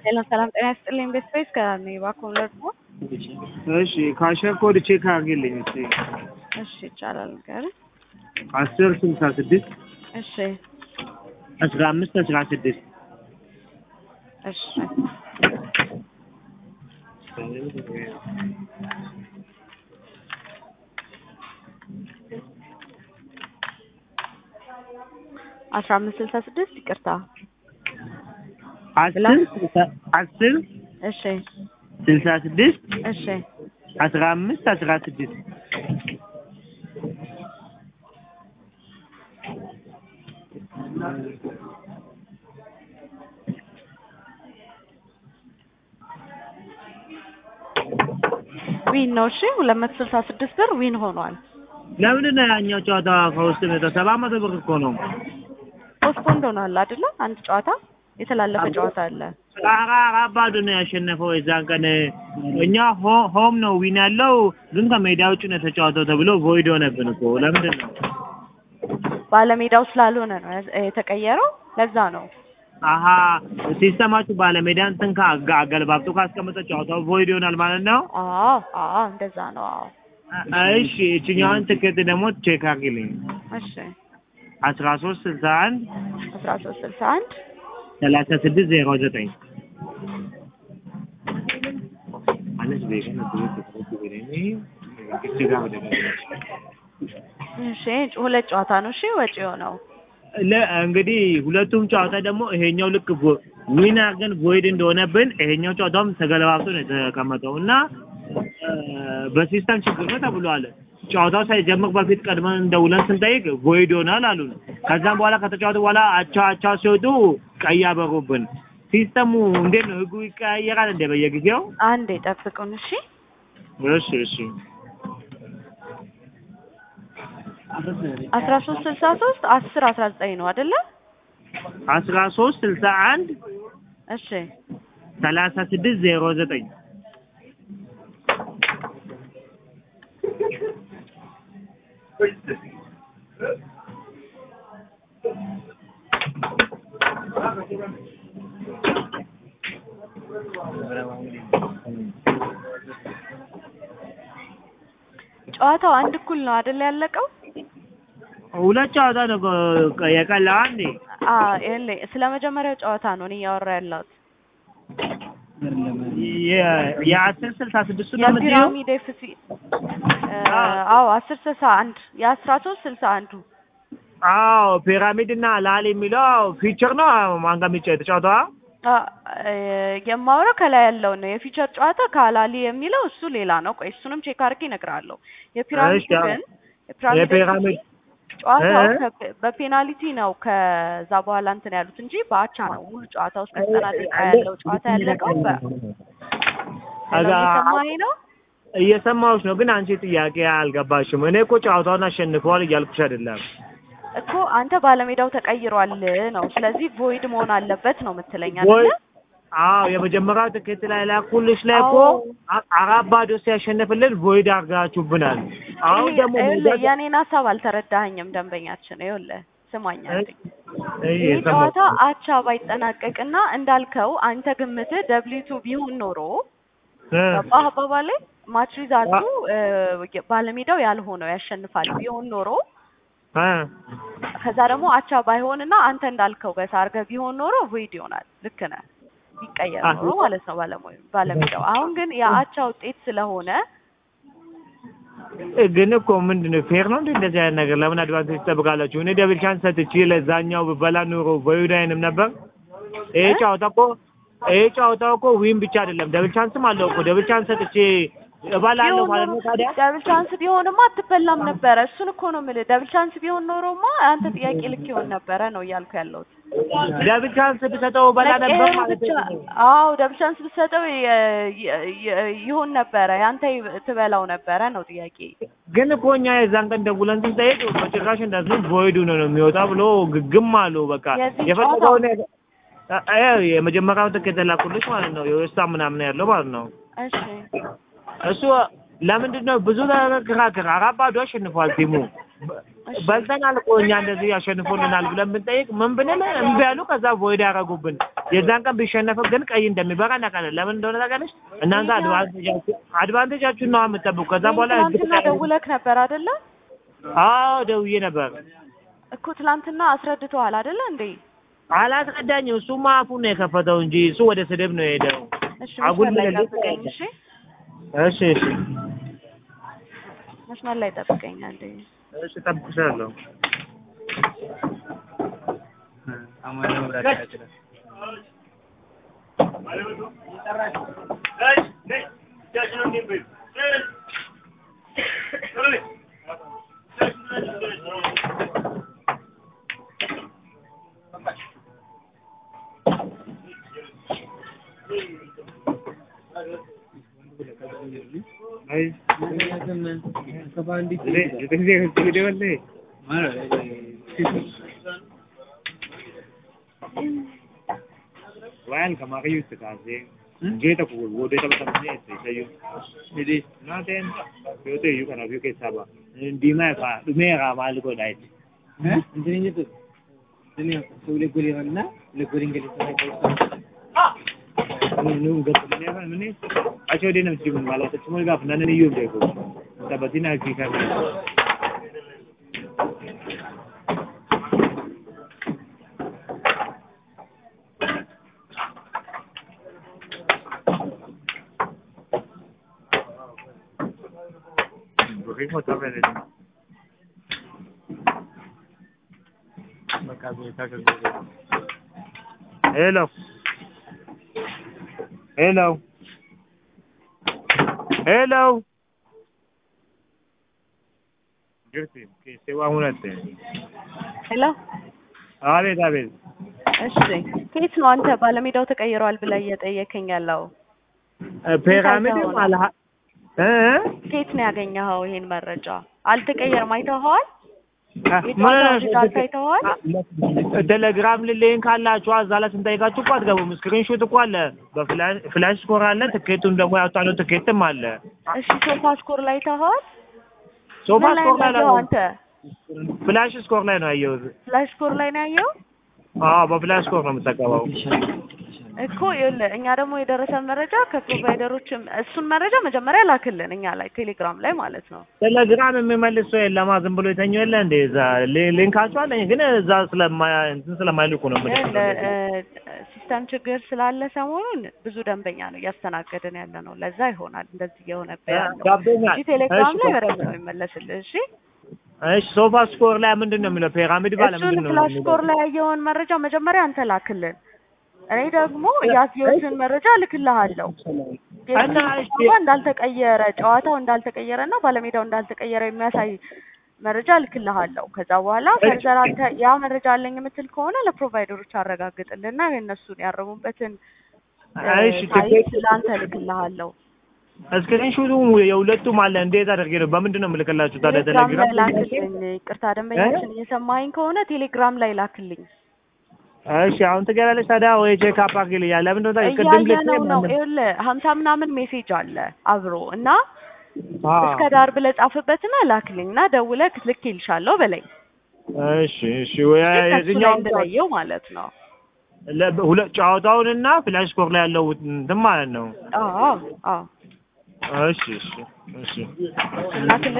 ሰላም ሰላም፣ ጤና ይስጥልኝ። ቤት ስፔስ ከኔ ባኮለር ነው። እሺ ካሸር ኮድ ቼክ አድርጌልኝ እስኪ እሺ ይቻላል። ነገር አስር ስልሳ ስድስት እሺ አስራ አምስት አስራ ስድስት እሺ አስራ አምስት ስልሳ ስድስት ይቅርታ። አስር ስልሳ- አስር እሺ ስልሳ ስድስት እሺ አስራ አምስት አስራ ስድስት ዊን ነው። እሺ ሁለት መቶ ስልሳ ስድስት ብር ዊን ሆኗል። ለምንድን ነው ያኛው ጨዋታ ከውስጥ ነው ሰባት መቶ ብር እኮ ነው ፖስትፖንድ ሆኗል አይደለ? አንድ ጨዋታ የተላለፈ ጨዋታ አለ። ኧረ አራት ባዶ ነው ያሸነፈው የዛን ቀን እኛ ሆ- ሆም ነው ዊን ያለው ግን ከሜዳ ውጭ ነው የተጫወተው ተብሎ ቮይድ ሆነብን እኮ ለምንድን ነው ባለሜዳው ስላልሆነ ነው ያዝ- የተቀየረው። ለዛ ነው። አሀ ሲስተማችሁ ባለሜዳ እንትን ከአጋ- አገልባብጦ ካስቀመጠ ጨዋታው ቮይድ ይሆናል ማለት ነው አዎ አዎ እንደዛ ነው። አዎ እሺ እችኛዋን ትኬት ደግሞ ቼክ አድርጊልኝ እሺ አስራ ሶስት ስልሳ አንድ አስራ ሶስት ስልሳ አንድ ሰላሳ ስድስት ዜሮ ዘጠኝ እሺ ሁለት ጨዋታ ነው። እሺ ወጪ የሆነው ለ- እንግዲህ ሁለቱም ጨዋታ ደግሞ ይሄኛው ልክ ቮ- ዊን አድርገን ቮይድ እንደሆነብን ይሄኛው ጨዋታውም ተገለባብጦ ነው የተቀመጠው እና እ፣ በሲስተም ችግር ነው ተብሏል። ጨዋታው ሳይጀምር በፊት ቀድመን እንደውለን ስንጠይቅ ቮይድ ይሆናል አሉን። ከዛም በኋላ ከተጫወቱ በኋላ አቻ አቻ ሲወጡ ቀይ አበሩብን። ሲስተሙ እንዴት ነው? ህጉ ይቀያየራል እንደ በየጊዜው? አንድ የጠብቁን። እሺ እሺ እሺ አስራ ሶስት ስልሳ ሶስት አስር አስራ ዘጠኝ ነው አይደለ? አስራ ሶስት ስልሳ አንድ እሺ ሰላሳ ስድስት ዜሮ ዘጠኝ ጨዋታው አንድ እኩል ነው አይደለ ያለቀው? ሁለት ጨዋታ ነው ከ- የቀረው አንዴ አ ይኸውልህ ስለ መጀመሪያው ጨዋታ ነው እኔ እያወራ ያለሁት። የ- የአስር ስልሳ ስድስቱ ነው የምትይው? የፒራሚድ ኤፍሲ አዎ አስር ስልሳ አንድ የአስራ ሶስት ስልሳ አንዱ አዎ ፒራሚድ እና ላል የሚለው ፊቸር ነው ማን ጋር የሚጫወት የተጫወተዋ አ፣ እ፣ የማወራው ከላይ ያለው ነው። የፊቸር ጨዋታ ካላሊ የሚለው እሱ ሌላ ነው። ቆይ እሱንም ቼክ አድርጌ እነግርሃለሁ። የፒራሚድ እሺ፣ አዎ። ግን የፒራሚድ የፒራሚድ ጨዋታው እ? ከ- በፔናልቲ ነው ከዛ በኋላ እንትን ያሉት እንጂ በአቻ ነው ሙሉ ጨዋታ ውስጥ ዘጠና ደቂቃ ያለው ጨዋታ ያለቀው በ አዛ እየሰማኸኝ ነው? እየሰማሁሽ ነው፣ ግን አንቺ ጥያቄ አልገባሽም። እኔ እኮ ጨዋታውን አሸንፈዋል እያልኩሽ አይደለም። እኮ አንተ ባለሜዳው ተቀይሯል ነው። ስለዚህ ቮይድ መሆን አለበት ነው የምትለኝ ወይ አይደለ? አዎ የመጀመሪያው ትኬት ላይ ላኩልሽ ላይ እኮ አዎ። አ- አራት ባዶ ሲያሸንፍልን ቮይድ አድርጋችሁብናል። አሁን ይሄ- ደግሞ ይኸውልህ ሜዳ- የኔን ሀሳብ አልተረዳኸኝም ደንበኛችን። ይኸውልህ ስማኝ አንዴ። እይ፣ ይህ የሰማሁሽ ጨዋታ አቻ ባይጠናቀቅና እንዳልከው አንተ ግምትህ ደብሊቱ ቢሆን ኖሮ እ፣ ገባህ አባባሌ? ማች ሪዛልቱ እ፣ ባለሜዳው ያልሆነው ያሸንፋል ቢሆን ኖሮ እ፣ ከዛ ደግሞ አቻ ባይሆንና አንተ እንዳልከው በሳ አድርገህ ቢሆን ኖሮ ቮይድ ይሆናል። ልክ ነህ፣ ቢቀየር አህ፣ ኖሮ ማለት ነው ባለሙ- ባለሜዳው። አሁን ግን የአቻ ውጤት ስለሆነ ግን እኮ ምንድን ነው ፌር ነው እንዴ? እንደዚህ አይነት ነገር ለምን አድቫንቴጅ ትጠብቃላችሁ? እኔ ደብል ቻንስ ሰጥቼ ለዛኛው ብበላ ኑሮ ቮይድ አይንም ነበር። ይሄ እ? ጨዋታ እኮ ይሄ ጨዋታ እኮ ዊን ብቻ አይደለም ደብል ቻንስም አለው እኮ ደብል ቻንስ ሰጥቼ እበላለሁ ቢሆን ማለት ኖሮ ነው ታዲያ ደብል ቻንስ ቢሆንማ አትበላም ነበረ። እሱን እኮ ነው የምልህ። ደብል ቻንስ ቢሆን ኖሮማ አንተ ጥያቄ ልክ ይሆን ነበረ ነው እያልኩ ያለሁት። ደብል ቻንስ ብሰጠው እበላ ነበር መቀየሩን ማለት ብቻ ነው። አዎ ደብል ቻንስ ብትሰጠው የ- የ- የ- ይሆን ነበረ ያንተ ይ- ትበላው ነበረ ነው ጥያቄ። ግን እኮ እኛ የዛን ቀን ደውለን ስንጠይቅ በጭራሽ እንደዚህ ቮይድ ነው ነው የሚወጣ ብሎ ግግም አሉ። በቃ የዚህ የፈለገውን አ- አ- የመጀመሪያውን ትኬት የላኩልሽ ማለት ነው የወስታ ምናምን ያለው ማለት ነው። እሺ እሱ ለምንድን ነው ብዙ ክራክር አራት ባዶ አሸንፏል ቲሙ። እሺ። በልተናል እኮ እኛ እንደዚህ ያሸንፉልናል ብለን ብንጠይቅ ምን ብንል እምቢ ያሉ ከዛ ቮይድ ያደረጉብን። የዛን ቀን ቢሸነፍ ግን ቀይ እንደሚበራ እናውቃለን። ለምን እንደሆነ ታውቃለች። እናንተ አድቫንቴጃችሁ አድቫንቴጃችሁን ነው የምትጠብቁ። ከዛ በኋላ ትናንትና ደውለክ ነበር አይደለ? አዎ ደውዬ ነበር። እኮ ትናንትና አስረድተዋል አይደለ እንዴ? አላስረዳኝም። እሱማ አፉን ነው የከፈተው እንጂ እሱ ወደ ስድብ ነው የሄደው። እሺ አጉል መስመር ላይ ምልልስ ጠብቀኝ። እሺ እሺ እሺ መስመር ላይ ጠብቀኝ አንዴ። እሺ እጠብቅሻለሁ። አይ waan kama kayo sa kasi Jeta ko wo de tama tama ne sai sayo Hindi na ten yo te yo kana yo ke saba Hindi ma ka dume ka mal ko dai እንትን እንጂ እኔ ሰው ለጎሪና ለጎሪን ገለ nu gat ne ba ne acho de nam simun wala ta chumul ga nan ne yo de ko ta batina ki ka Bukit mo tabi rin. Hello. Hello. Hello. ጊርቲ ኬሴዋ ሁነት ሄሎ አቤት አቤት እሺ ከየት ነው አንተ ባለሜዳው ተቀይሯል ብለህ እየጠየከኝ ያለው? ፒራሚድም አልሀ እ ከየት ነው ያገኘኸው ይሄን መረጃ? አልተቀየርም አይተኸዋል? ምን የጨዋታው ሪዛልት አይተኸዋል? ቴሌግራም ልሌን ካላችሁ እዛ ላይ ስንጠይቃችሁ እኮ አትገቡም። ስክሪንሾት እኮ አለ፣ በፍላሽ ፍላሽ ስኮር አለ፣ ትኬቱን ደግሞ ያወጣነው ትኬትም አለ። እሺ ሶፋ ስኮር ላይ አይተኸዋል? ሶፋ ምን ላይ ስኮር ላይ ነው ነው አንተ? ፍላሽ ስኮር ላይ ነው ያየሁት። ፍላሽ ስኮር ላይ ነው ያየው? አዎ በፍላሽ ስኮር ነው የምጠቀመው። እኮ ይኸውልህ እኛ ደግሞ የደረሰን መረጃ ከፕሮቫይደሮችም እሱን መረጃ መጀመሪያ ላክልን እኛ ላይ ቴሌግራም ላይ ማለት ነው። ቴሌግራም የሚመልስ ሰው የለማ ዝም ብሎ የተኛው የለ እንደ እዛ ሊ- ሊንካቸው አለኝ ግን እዛ ስለማ እንትን ስለማይልኩ ነው ይኸውልህ የምልክ። እ፣ ሲስተም ችግር ስላለ ሰሞኑን ብዙ ደንበኛ ነው እያስተናገድን ያለ ነው። ለዛ ይሆናል እንደዚህ እየሆነብህ ያለው ገብቶኛል። እንጂ ቴሌግራም እሺ፣ ላይ በደንብ ነው የሚመለስልህ። እሺ እሺ ሶፋ ስኮር ላይ ምንድን ነው የሚለው? ፒራሚድ ባለ እሱን ምንድን ነው ፍላሽ የሚለው? ስኮር ላይ ያየውን መረጃ መጀመሪያ አንተ ላክልን። እኔ ደግሞ ያየሁትን መረጃ እልክልሃለሁ። እና እሺ ጨዋታ እንዳልተቀየረ ጨዋታው እንዳልተቀየረ እና ባለሜዳው እንዳልተቀየረ የሚያሳይ መረጃ እልክልሃለሁ። ከዛ በኋላ ፈርዘር አንተ ያ መረጃ አለኝ የምትል ከሆነ ለፕሮቫይደሮች አረጋግጥልና የእነሱን ያረሙበትን እ፣ እሺ ሳይት ትኬት ለአንተ እልክልሃለሁ። ስክሪንሾቱ የሁለቱም አለ። እንዴት አድርጌ ነው በምንድን ነው የምልክላችሁ ታዲያ? ቴሌግራም ላይ ቴሌግራም ላክልኝ። ይቅርታ ደንበኛችን እየሰማኸኝ ከሆነ ቴሌግራም ላይ ላክልኝ። እሺ አሁን ትገላለች ታዲያ ወይ ቼክ አፕ አድርጊልኝ። ለምንድን ነው ታዲያ ቅድም ልኬ እያየነው ነው። ማንም- ይኸውልህ ሀምሳ ምናምን ሜሴጅ አለ አብሮ እና አዎ። እስከ ዳር ብለህ ጻፍበትና ላክልኝ እና ደውለህ ልኬልሻለሁ በለኝ። እሺ እሺ ወይ ከሱ ላይ የትኛው እንድለየው ማለት ነው። ሁለት ጨዋታውንና ፍላሽ ስኮር ላይ ያለው እንትን ማለት ነው። አዎ አዎ እሺ እሺ እሺ ላክልኝ